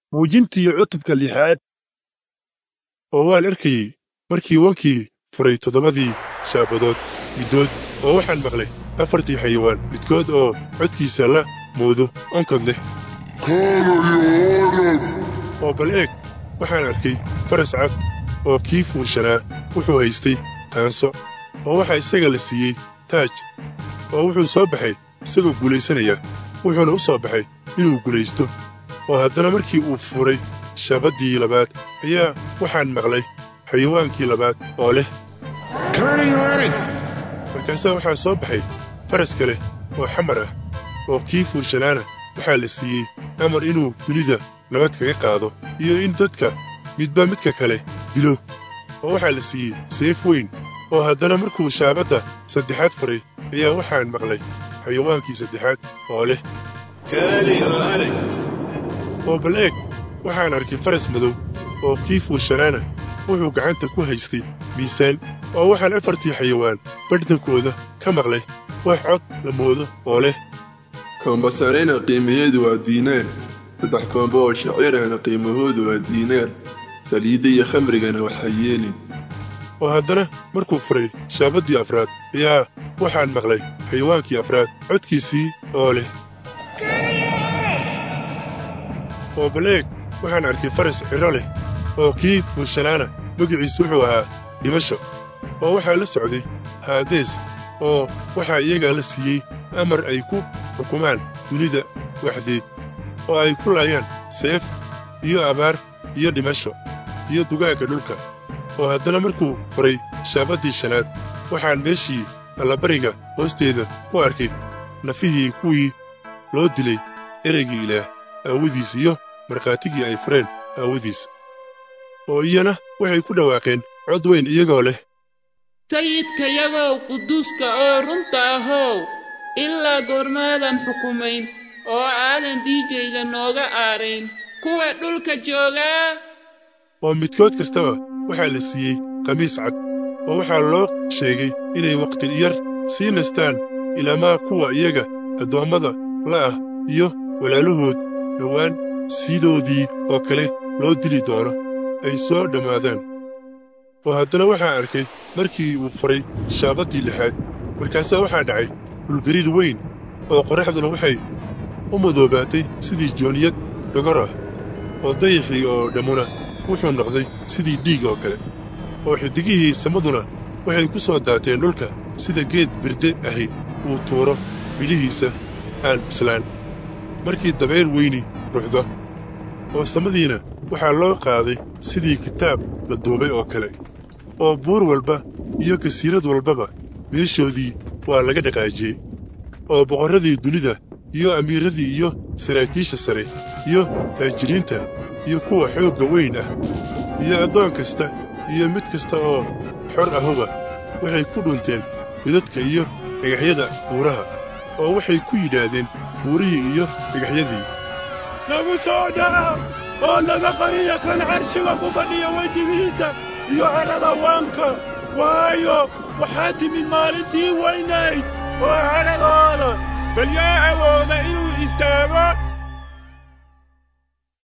muujintii cutubka lixaad oo waan arkayey markii wankii furay toddobadii shaabadood middood oo waxaan maqlay afartii xayawaan midkood oo codkiisa la moodo onkod leh oo bal eeg waxaan arkay faras cad oo kii fuushanaa wuxuu haystay qaanso oo waxaa isaga la siiyey taaj oo wuxuu soo baxay isagoo guulaysanaya wuxuuna u soo baxay inuu guulaysto oo haddana markii uu furay shaabaddii labaad ayaa waxaan maqlay xayawaankii labaad oo leh markaasaa waxaa soo baxay faras kale oo xamar ah oo kii fuushanaana waxaa la siiyey amar inuu dunida nabad kaga qaado iyo in dadka midba midka kale dilo oo waxaa la siiyey seef weyn oo haddana markuu shaabadda saddexaad furay ayaa waxaan maqlay xayawaankii saddexaad oo leh oo bal eeg waxaan arkay faras madow oo kii fuushanaana wuxuu gacanta ku haystay miisaan oo waxaan afartii xayawaan badhdankooda ka maqlay wax cod la moodo oo leh kombasarena qiimaheedu waa diinaar saddex koombo oo shacirahna qiimahoodu waa diinaar saliidda iyo khamrigana waxa yeelin oo haddana markuu furay shaabaddii afraad ayaa waxaan maqlay xayawaankii afraad codkiisii oo leh oo bal eeg waxaan arkay faras cidro leh oo kii fuushanaana magiciisu wuxuu ahaa dhimasho oo waxaa la socday haadees oo waxaa iyagaa la siiyey amar ay ku xukumaan dunida waxdeed oo ay ku laayaan seef iyo abaar iyo dhimasho iyo dugaagga dhulka oo haddana markuu furay shaabaddii shanaad waxaan meeshii allabariga hoosteeda ku arkay nafihii kuwii loo dilay ereygii ilaah aawadiis iyo markhaatigii ay fureen aawadiis oo iyana waxay ku dhawaaqeen cod weyn iyagoo leh sayidkayagow quduuska oo runta ahow ilaa goormaadan xukumayn oo aadan dhiiggayga nooga aadhayn kuwa dhulka joogaa oo midkood kastaba waxaa la siiyey khamiis cad oo waxaa loo sheegay inay wakhti yar sii nastaan ilaamaa kuwa iyaga addoommada la ah iyo walaalahood dhowaan siidoodii oo kale loo dili doono ay soo dhammaadaan oo haddana waxaan arkay markii uu furay shaabaddii lixaad markaasaa waxaa dhacay dhulgariir weyn oo qorraxduna waxay u madoobaatay sidii jooniyad dhogor ah oo dayaxii oo dhammuna wuxuu noqday sidii dhiig oo kale oo xiddigihii samaduna waxay ku soo daateen dhulka sida geed birde ahi uu tuuro midhihiisa aan bislaan markii dabayl weyni ruxdo oo samadiina waxaa loo qaaday sidii kitaab la duubay oo kale oo buur walba iyo kasiirad walbaba meeshoodii waa laga dhaqaajiyey oo boqorradii dunida iyo amiiradii iyo saraakiisha sare iyo taajiriinta iyo kuwa xoogga weyn ah iyo addoon kasta iyo mid kasta oo xor ahuba waxay ku dhunteen midadka iyo dhagaxyada buuraha oo waxay ku yidhaahdeen buurihii iyo dhagaxyadii nagu soo dhaca oo naga qariya kan carshiga ku fadhiya wejigiisa iyo cadhada waanka waayo waxaa timid maalintii weynayd oo cadhadooda bal yaa awooda inuu istaago